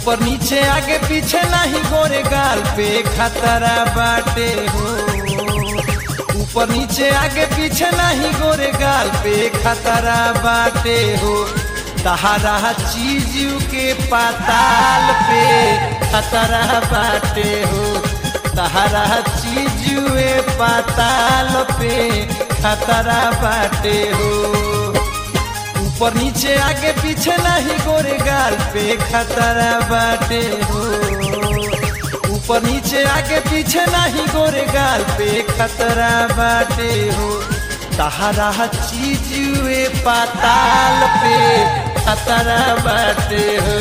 ऊपर नीचे आगे पीछे नहीं गोरे गाल पे खतरा बाटे हो ऊपर नीचे आगे पीछे नहीं गोरे गाल पे खतरा बाटे हो तहारा चीज के पाताल पे खतरा बाटे हो तहारा चीज पाताल पे खतरा बाटे हो ऊपर नीचे आगे पीछे नहीं गोरे गाल पे खतरा बाटे हो ऊपर नीचे आगे पीछे नहीं गोरे गाल पे खतरा बाटे हो तहारा चीज पाताल पे खतरा बाटे हो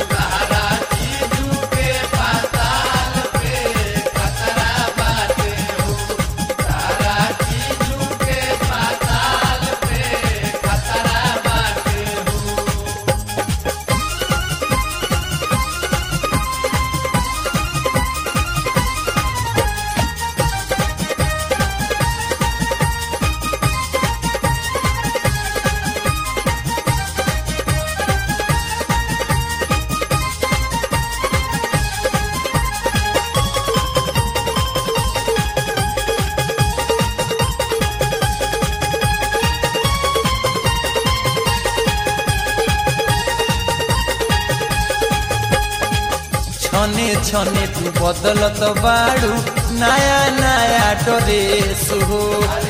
छने छने तू बदलत बाड़ू नया नया ड्रेस हो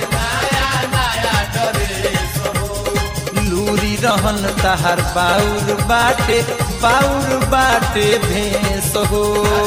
लूरी रहन तहार बाउर बाटे बाउर बाटे भेस हो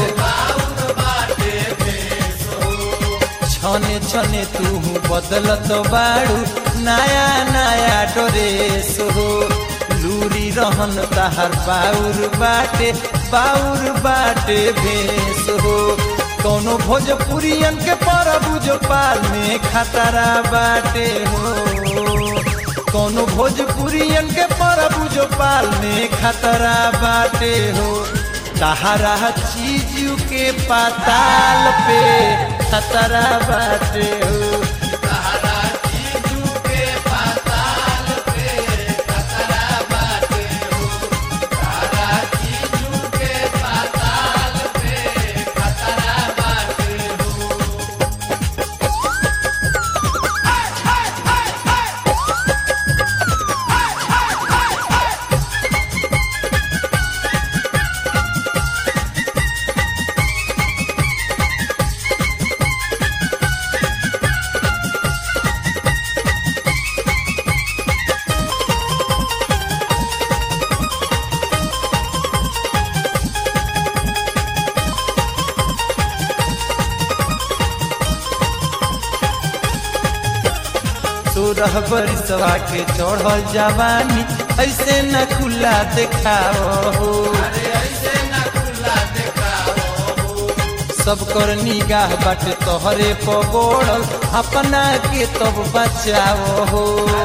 छने छने तू बदलत बाड़ू नया नया ड्रेस हो लूरी रहन तहार बाउर बाटे बाउर बाटे भेस हो कौनो भोजपुरियन के परबू जो पाल में खतरा बाटे हो कौनो भोजपुरियन के परबू जो पाल में खतरा बाटे हो तहारा चीज के पाताल पे खतरा बाटे हो सोरह बरिसवा के चढ़ल जवानी ऐसे न खुला देखाओ हो सब कर निगाह बाटे तोहरे पगोड़ल अपना के तब बचाओ हो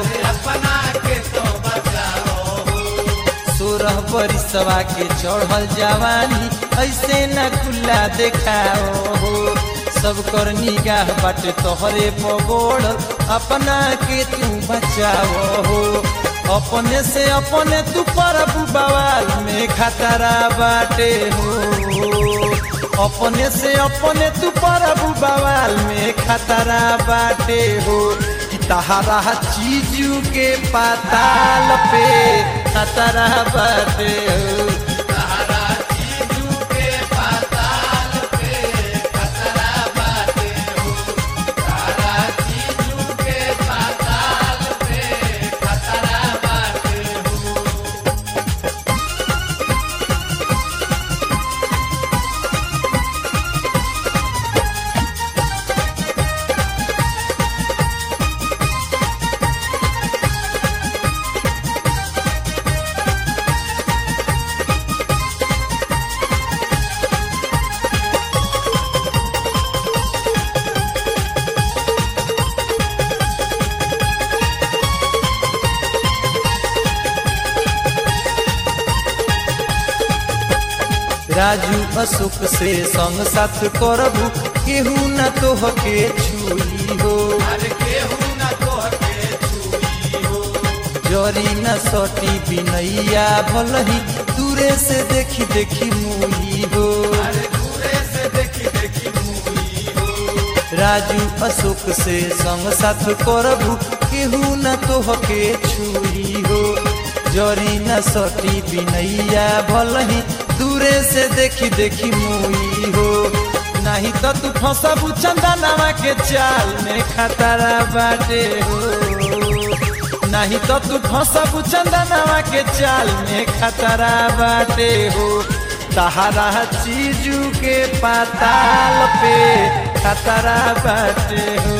सोरह बरिसवा के चढ़ल जवानी ऐसे न खुला देखाओ हो सब कर निगाह बाटे तोहरे पगोड़ल अपना के तू बचाओ हो अपने से अपने तू पर बवाल में खतरा बाटे हो अपने से अपने तू पर बवाल में खतरा बाटे हो कि तहारा चीज के पाताल पे खतरा बाटे हो राजू अशोक से संग साथ करबू केहू न तोह के छुई हो जरी न सटी बिनैया भलही दूरे से देखी देखी मुही हो राजू अशोक से संग साथ करबू केहू न तोहके छुई हो जरी न सटी बिनैया भलही दूरे से देखी देखी मुई हो नहीं तो तू फंसबू चंदनवा के चाल में खतरा बाटे हो नहीं तो तू फंसबू चंदनवा के चाल में खतरा बाटे हो तहरा चीजू के पाताल पे खतरा बाटे हो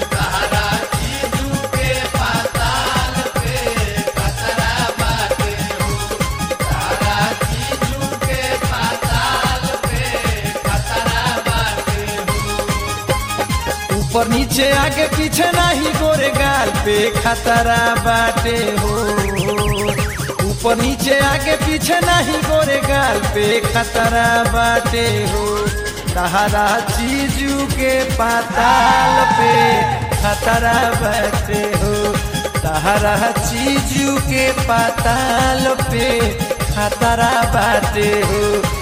ऊपर नीचे आगे पीछे नहीं गोरे गाल पे खतरा बाटे हो ऊपर नीचे आगे पीछे नहीं गोरे गाल पे खतरा बाटे हो तहरा चीजू के पाताल पे खतरा बाटे हो तहरा चीजू के पाताल पे खतरा बाटे हो